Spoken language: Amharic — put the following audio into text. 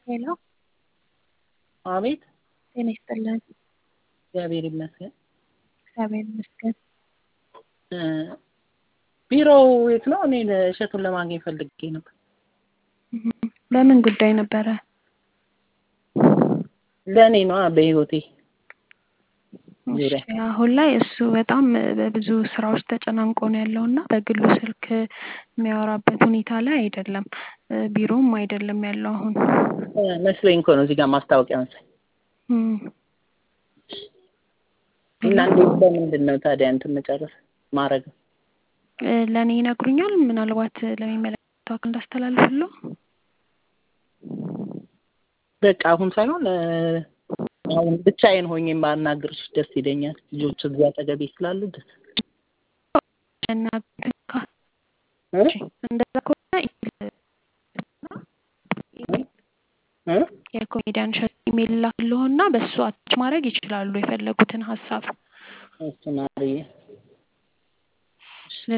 ሄሎ አቤት ጤና ይስጥልን። እግዚአብሔር ይመስገን። እግዚአብሔር ይመስገን። ቢሮው የት ነው? እኔ እሸቱን ለማግኘት ፈልጌ ነበር። በምን ጉዳይ ነበረ? ለእኔ ነዋ በህይወቴ ዙሪያ እሺ፣ አሁን ላይ እሱ በጣም በብዙ ስራዎች ተጨናንቆ ነው ያለው እና በግሉ ስልክ የሚያወራበት ሁኔታ ላይ አይደለም። ቢሮም አይደለም ያለው አሁን። መስሎኝ እኮ ነው እዚህ ጋር ማስታወቂያ መሰለኝ። እም፣ እና እንዴት በምንድን ነው ታዲያ እንትን መጨረስ ማድረግ? እ፣ ለእኔ ይነግሩኛል። ምናልባት ለሚመለከተው አካል እንዳስተላልፍለው። በቃ አሁን ሳይሆን እ፣ አሁን ብቻዬን ሆኜ ማናግርሽ ደስ ይለኛል። ልጆች እዚህ አጠገቤ ስላሉ ደስ እና እ? እንደዛ ከሆነ እ? የኮሜዲያን እሸቱ ኢሜል ላክልዎና በእሱ አታች ማድረግ ይችላሉ የፈለጉትን ሀሳብ። እሱ ማርዬ